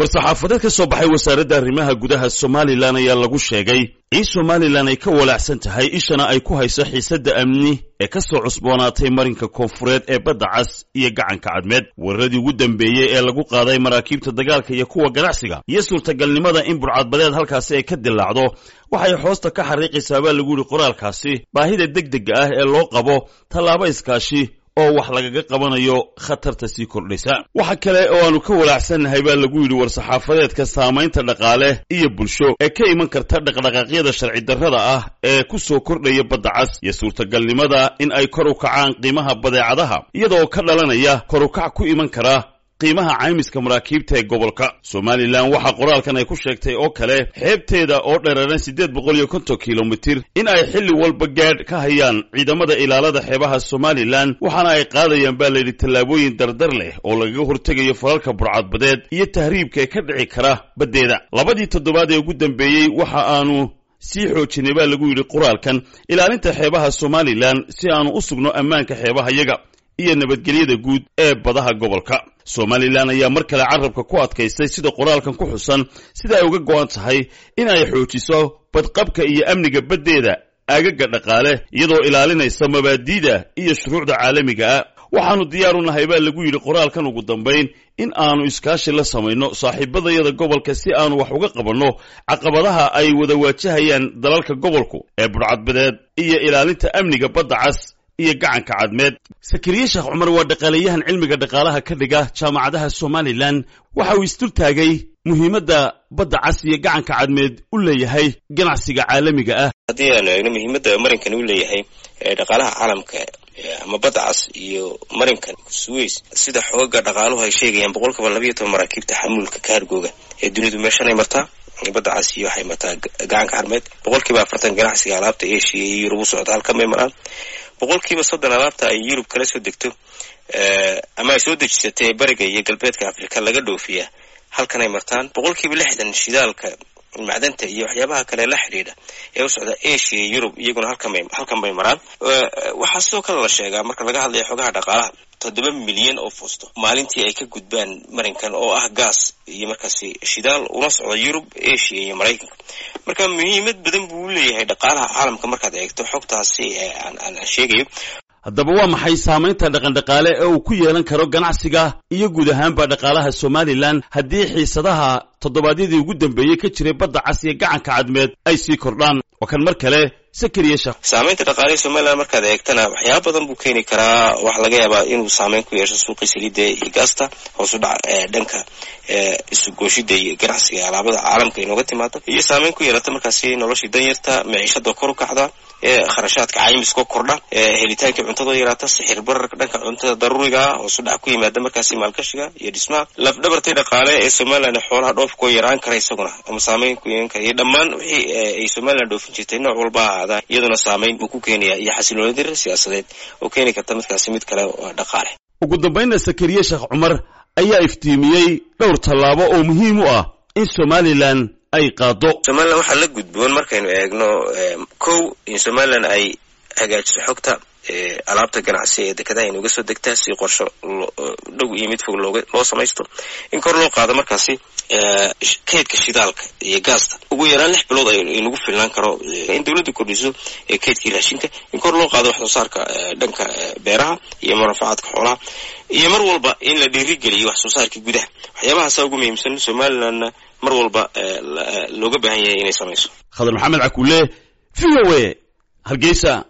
war-saxaafadeed ka soo baxay wasaaradda arrimaha gudaha somalilan ayaa lagu sheegay in somalilan ay ka walaacsan tahay ishana ay ku hayso xiisadda amni ee ka soo cusboonaatay marinka koonfureed ee badda cas iyo gacanka cadmeed weeraradii ugu dambeeyey ee lagu qaaday maraakiibta dagaalka iyo kuwa ganacsiga iyo suurtagalnimada in burcadbadeed halkaasi ay ka dillaacdo waxay hoosta ka xariiqaysaa baa lagu yidhi qoraalkaasi baahida degdega ah ee loo qabo tallaabo iskaashi oo wax lagaga qabanayo khatarta sii kordhaysa waxa kale oo aanu ka walaacsannahay baa lagu yidhi war-saxaafadeedka saamaynta dhaqaale iyo bulsho ee ka iman karta dhaqdhaqaaqyada sharci darrada ah ee ku soo kordhaya badda cas iyo suurtagalnimada in ay kor u kacaan qiimaha badeecadaha iyadaoo ka dhalanaya kor u kac ku iman kara qiimaha caymiska maraakiibta ee gobolka somalilan waxaa qoraalkan ay ku sheegtay oo kale xeebteeda oo dhereeran siddeed boqol iyo konton kilomitir in ay xilli walba gaadh ka hayaan ciidamada ilaalada xeebaha somalilan waxaana ay qaadayaan baa layidhi tallaabooyin dardar leh oo lagaga hortegayo falalka burcadbadeed iyo tahriibka ee ka dhici kara baddeeda labadii toddobaad ee ugu dambeeyey waxa aanu sii xoojinay baa lagu yidhi qoraalkan ilaalinta xeebaha somalilan si aanu u sugno ammaanka xeebahayaga iyo nabadgelyada guud ee badaha gobolka somalilan ayaa mar kale carabka ku adkaystay sida qoraalkan ku xusan sida ay uga go'an tahay in ay xoojiso badqabka iyo amniga baddeeda aagaga dhaqaale iyadoo ilaalinaysa mabaadi'da iyo shuruucda caalamiga ah waxaannu diyaar u nahay baa lagu yidhi qoraalkan ugu dambayn in aanu iskaashi la samayno saaxiibadayada gobolka si aanu wax uga qabanno caqabadaha ay wada waajahayaan dalalka gobolku ee budhcadbadeed iyo ilaalinta amniga badda cas iyo gacanka cadmeed sakariye sheekh cumar waa dhaqaaleyahan cilmiga dhaqaalaha ka dhiga jaamacadaha somalilan waxa uu isdul taagay muhiimadda badda cas iyo gacanka cadmeed u leeyahay ganacsiga caalamiga ah haddii aanu eegno muhiimadda marinkan u leeyahay dhaqaalaha caalamka ama badda cas iyo marinkan suweys sida xooga dhaqaaluhu ay sheegayaan boqol kiiba labayo toban maraakiibta xamuulka kaargooga ee dunidu meeshanay martaa badda cas iyo waxay martaa gacanka cadmeed boqol kiiba afartan ganacsiga alaabta eshiya iyo yurub u socda halkan bay maraan boqolkiiba soddon alaabta ay yurub kala soo degto ama ay soo dejisatay bariga iyo galbeedka afrika laga dhoofiyaa halkan ay martaan boqolkiiba lixdan shidaalka macdanta iyo waxyaabaha kale la xidhiidha ee u socda asia iyo yurub iyaguna halkanbay halkan bay maraan waxaa sidoo kale la sheegaa marka laga hadlaya xogaha dhaqaalaha toddoba milyan oo fusto maalintii ay ka gudbaan marinkan oo ah gaas iyo markaasi shidaal una socda yurub asia iyo maraykanka marka muhiimad badan buu u leeyahay dhaqaalaha caalamka markaad eegto xogtaasi aan aan sheegayo haddaba waa maxay saamaynta dhaqandhaqaale ee uu ku yeelan karo ganacsiga iyo guud ahaanba dhaqaalaha somalilan haddii xiisadaha toddobaadyadii ugu dambeeyey ka jiray badda cas iyo gacanka cadmeed ay sii kordhaan waa kan mar kale sakariye sheekh saamaynta dhaqaalaha somalilan markaad eegtana waxyaaba badan buu keeni karaa waxaa laga yaabaa inuu saameyn ku yeesho suuqii saliidda iyo gaasta hoos u dhac dhanka isugooshida iyo ganacsiga alaabada caalamka inooga timaado iyo saameyn ku yeelata markaasi noloshii danyarta maciishada kor u kacda kharashaadka caymiska kordha helitaankii cuntada yaraata sixir bararka dhanka cuntada daruuriga ah hoos u dhac ku yimaada markaasi maalgashiga iyo dhismaha lafdhabartay dhaqaale ee somalilan xoolaha dhoofkoo yaraan kara isaguna ama saameyn ku yeelan kara iyo dhammaan wixii ay somalilan dhoofin jirtay nooc walba ha ahaadaa iyaduna saameyn buu ku keenaya iyo xasilooni dirir siyaasadeed oo keeni karta midkaasi mid kale dhaqaale ugu dambaynna sakariye sheekh cumar ayaa iftiimiyey dhowr tallaabo oo muhiim u ah in somalilan ay qaado somalilan waxaa la gudboon markaynu eegno kow in somalilan ay hagaajiso xogta alaabta ganacsi ee dekedaha inuga soo degtaa si qorsho dhow iyo mid fog looga loo samaysto in kor loo qaado markaasi kaydka shidaalka iyo gaasta ugu yaraan lix bilood aynagu filnaan karo in dowladda kordhiso kaydkii raashinka in kor loo qaado wax soo saarka dhanka beeraha iyo murafacaadka xoolaha iyo mar walba in la dhiirigeliyo wax soo saarkii gudaha waxyaabahaasa ugu muhiimsan somalilanna mar walba looga baahan yahay inay samayso khadar maxamed cakuule v o a hargeysa